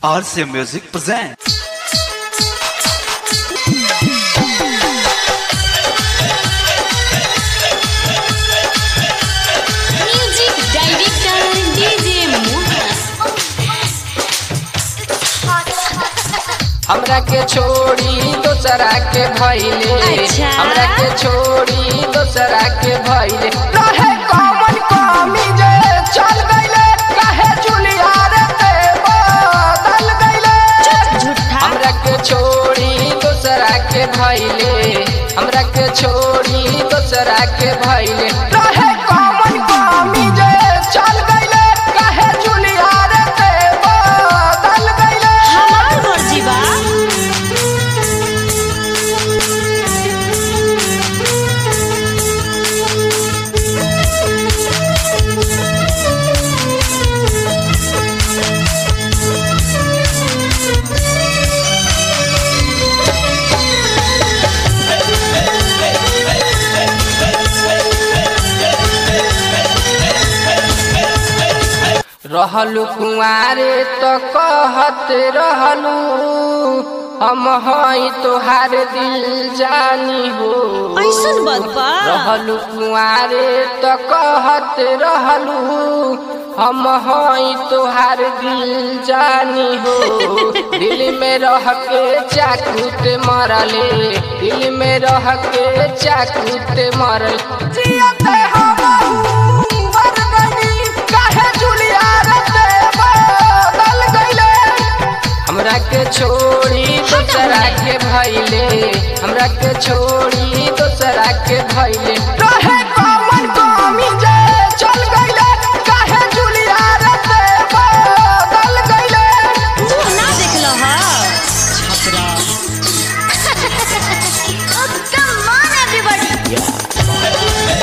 RCA Music presents. Music director DJ Mohan हमरा के छोड़ी दोसरा के भइले अच्छा। हमरा के छोड़ी दोसरा के भइले रहे कमन कमी जे चल गइले काहे जुलिया रे ते बदल गइले झूठा हमरा के छोड़ी दोसरा के भइले हमरा के छोड़ी दोसरा के भइले रहे कमन कमी जे चल गइले काहे जुलिया रे ते बदल गइले हमार मर्जी बा रहलू कुआरे तो कहत रहलू हम हई तोहार दिल जानी हो ऐसन बात बा रहलू कुआरे तो कहत रहलू हम हई तोहार दिल जानी हो दिल में रह के चाकूत मरले दिल में रह के चाकूत मरल जियते हमहू मर गइनी, काहे जुलिया रे ते बदल गइले? हमरा के छोड़ी दोसरा के भइले हमरा के छोड़ी दोसरा के भइले रहे कमन कमी जे चल गइले काहे जुलिया रे ते बदल गइले मुंह ना देखल ह कम ऑन एवरीबॉडी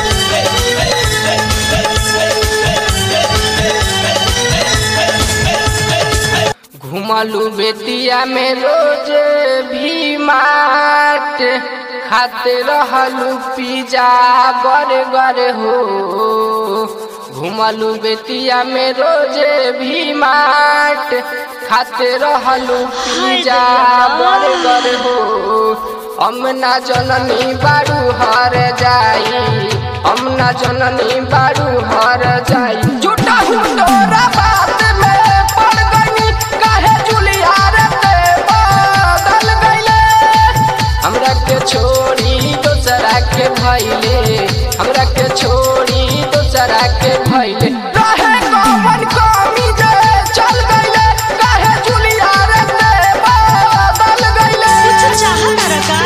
घुमलू बेतिया में रोज भी माट खाते रहलू पिज्जा बर्गर हो घुमलू बेतिया में रोज भी माट खाते रहलू पिज्जा बर्गर हो हम ना जननी बारू हर जाई हम ना जननी बारू हर जाई झूठा हुटोरा बात में पड़ गई काहे जुलिया रे ते बदल गइले हमरा के छोड़ी दोसरा के भइले हमरा के छोड़ी दोसरा के भइले रहे कमन कमी जे चल गइले काहे जुलिया रे ते बदल गइले कुछ चाहत रका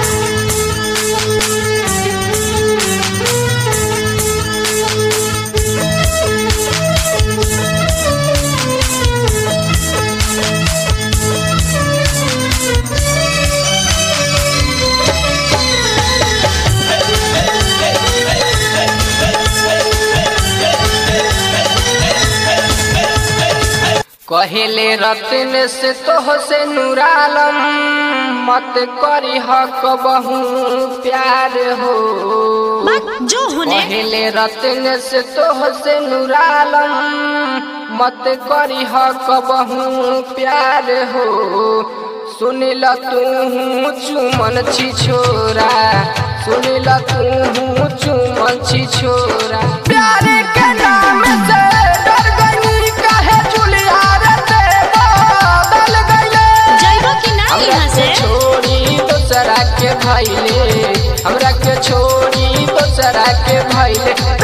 कहेले रतन से तोह से नूरालम मत करी हक बहु प्यार हो बात जो होने कहेले रतन से तोह से नूरालम मत करी हक बहु प्यार हो सुनिल तू चुमन छी छोरा सुनिल तू चुमन छी छोरा प्यार के नाम से डर गई काहे जुलिया रे ते बदल गइले जाइबो कि ना हमरा यहाँ के से छोड़ी दोसरा के भइले हमरा के छोड़ी दोसरा के भइले